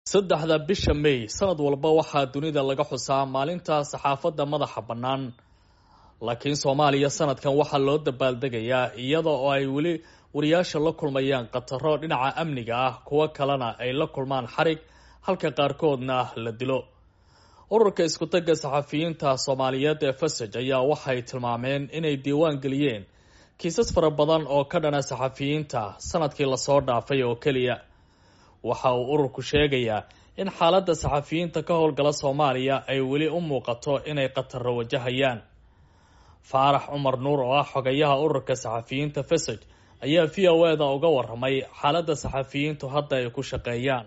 saddexda bisha may sanad walba waxaa dunida laga xusaa maalinta saxaafadda madaxa bannaan laakiin soomaaliya sanadkan waxaa loo dabaaldegayaa iyada oo ay weli wariyaasha la kulmayaan khataro dhinaca amniga ah kuwo kalena ay la kulmaan xarig halka qaarkoodna la dilo ururka isku-tagga saxafiyiinta soomaaliyeed ee fasaj ayaa waxay tilmaameen inay diiwaan geliyeen kiisas fara badan oo ka dhana saxafiyiinta sanadkii lasoo dhaafay oo keliya waxa uu ururku sheegayaa in xaaladda saxafiyiinta ka howlgala soomaaliya ay weli u muuqato inay khataro wajahayaan faarax cumar nuur oo ah xogayaha ururka saxafiyiinta fasaj ayaa v o e da uga waramay xaaladda saxafiyiintu hadda ay ku shaqeeyaan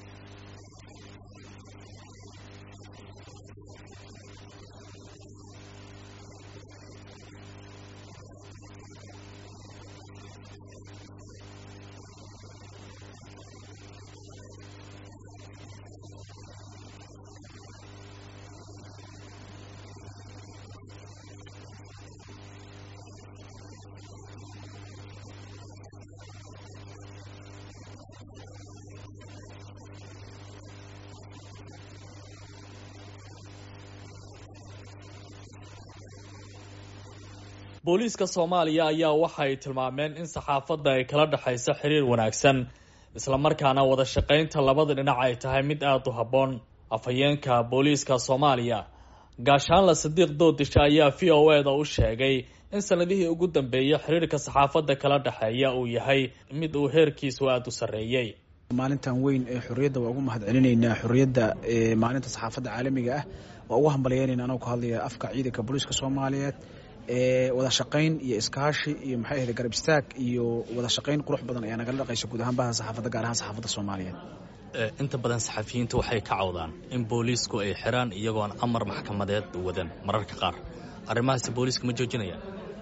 booliiska soomaaliya ayaa waxay tilmaameen in saxaafadda ay kala dhexayso xiriir wanaagsan islamarkaana wada shaqaynta labada dhinac ay tahay mid aada u habboon afhayeenka booliiska soomaaliya gaashaanla sadiiq doodisha ayaa v o e da u sheegay in sanadihii ugu dambeeyay xiriirka saxaafadda kala dhexeeya uu yahay mid uu heerkiisu aada u sarreeyey maalintan weyn ee xorriyadda waa ugu mahad celinaynaa xorriyadda maalinta saxaafadda caalamiga ah waa ugu hambalyeynayna anoo ku hadlaya afka ciidanka booliiska soomaaliyeed wada shaqayn iyo iskaashi iyo maxay ahayd garab istaag iyo wada shaqayn qurux badan ayaa nagala dhaqaysa guud ahaan baha saxaafadda gaar ahaan saxaafadda soomaaliyeed inta badan saxafiyiinta waxay ka cawdaan in booliisku ay xiraan iyagoon amar maxkamadeed wadan mararka qaar arrimahaasi booliiska ma joojinayaan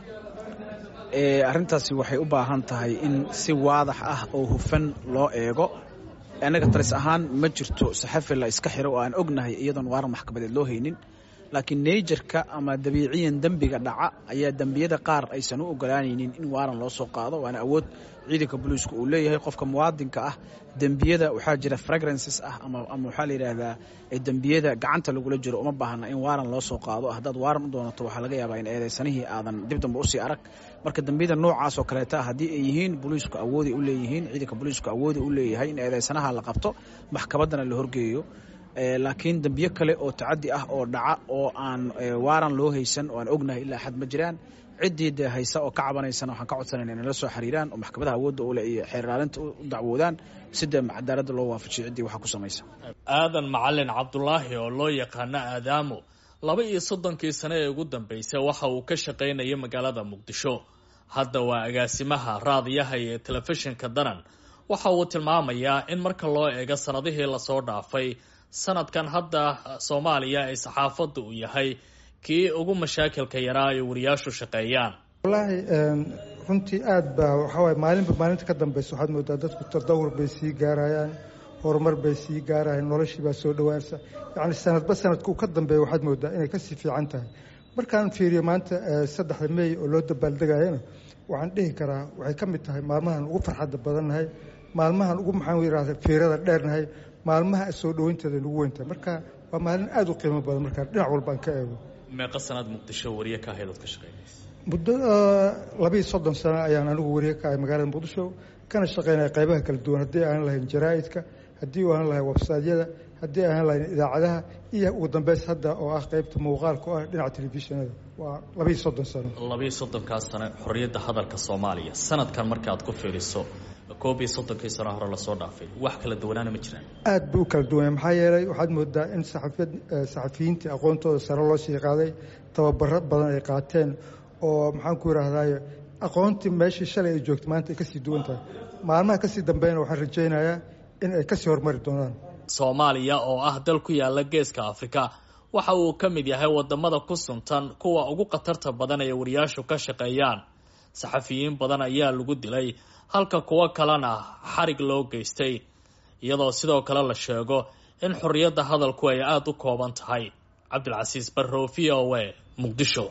arrintaasi waxay u baahan tahay in si waadax ah oo hufan loo eego annaga talis ahaan ma jirto saxafi la iska xiro oo aan ognahay iyadoon waaran maxkamadeed loo haynin laakiin neyjarka ama dabiiciyan dembiga dhaca ayaa dembiyada qaar aysan u ogolaanaynin in waaran loo soo qaado waana awood ciidanka booliisku uu leeyahay qofka muwaadinka ah dembiyada waxaa jira fragrances ah ama waxaa la yidhaahdaa dembiyada gacanta lagula jiro uma baahna in waaran loo soo qaado haddaad waaran u doonato waxaa laga yaabaa in eedeysanihii aadan dib dambe usii arag marka dembiyada noocaas oo kaleeta haddii ay yihiin booliisku awooday u leeyihiin ciidanka booliisku awooda u leeyahay in eedeysanaha la qabto maxkamaddana la horgeeyo laakiin dembiyo kale oo tacadi ah oo dhaca oo aan waaran loo haysan oo aan ognahay ilaa xad ma jiraan ciddii dee haysa oo ka cabanaysana waxaan ka codsanayna inay la soo xiriiraan oo maxkamadaha awoodda ule iyo xeerlaalinta u dacwoodaan si dee cadaaladda loo waafajiyo ciddii waxaa ku samaysa aadan macalin cabdulaahi oo loo yaqaano aadaamo laba iyo soddonkii sane ee ugu dambeysay waxa uu ka shaqaynayay magaalada muqdisho hadda waa agaasimaha raadiyaha iyo telefishinka danan waxa uu tilmaamayaa in marka loo eego sanadihii lasoo dhaafay sanadkan hadda soomaaliya ay saxaafadda uu yahay kii ugu mashaakilka yaraa ay wariyaashu shaqeeyaan wallaahi runtii aad baa waxawaay maalinba maalinta ka dambeysa waxaad moodaa dadku tadawur bay sii gaarayaan horumar bay sii gaarayaan noloshii baa soo dhawaansa yacni sanadba sanadka uu ka dambeeya waxaad moodaa inay kasii fiican tahay markaan fiiriyo maanta saddexda meey oo loo dabaaldegayana waxaan dhihi karaa waxay ka mid tahay maalmahan ugu farxadda badannahay maalmahan ugu maxaan yidhahda fiirada dheernahay maalmaha soo dhaweynteeda nagu weyntahay marka waa maalin aada u qiimo badan markaa dhinac walbaan ka eego meeqa sanaad muqdisho wariye ka ahayd ood ka shaqeynaysa muddo labiiyo soddon sano ayaan anigu wariye ka ahay magaalada muqdisho kana shaqeynaya qaybaha kala duwan haddii aan lahayn jaraa'idka haddii aan lahayn websaydyada haddii aan lahayn idaacadaha iyo ugu dambeys hadda oo ah qaybta muuqaalka oo ah dhinaca telefishinada waa labiiyo soddon sano labiiyo soddonkaas sano xorriyadda hadalka soomaaliya sanadkan markaad ku fiiriso koob iyo soddonkii sano hore lasoo dhaafay wax kala duwanaana ma jiraan aad buu u kala duwanya maxaa yeelay waxaad moodaa in saxafiyad saxafiyiintii aqoontooda sare loo sii qaaday tababaro badan ay qaateen oo maxaan ku yidhaahdaye aqoontii meeshii shalay ay joogto maanta ay kasii duwan tahay maalmaha kasii dambeyna waxaan rajaynayaa in ay kasii horumari doonaan soomaaliya oo ah dal ku yaala geeska afrika waxa uu ka mid yahay wadamada ku suntan kuwa ugu khatarta badan ee wariyaashu ka shaqeeyaan saxafiyiin badan ayaa lagu dilay halka kuwo kalena xarig loo geystay iyadoo sidoo kale la sheego in xorriyadda hadalku ay aada u kooban tahay cabdilcasiis barrow v o e muqdisho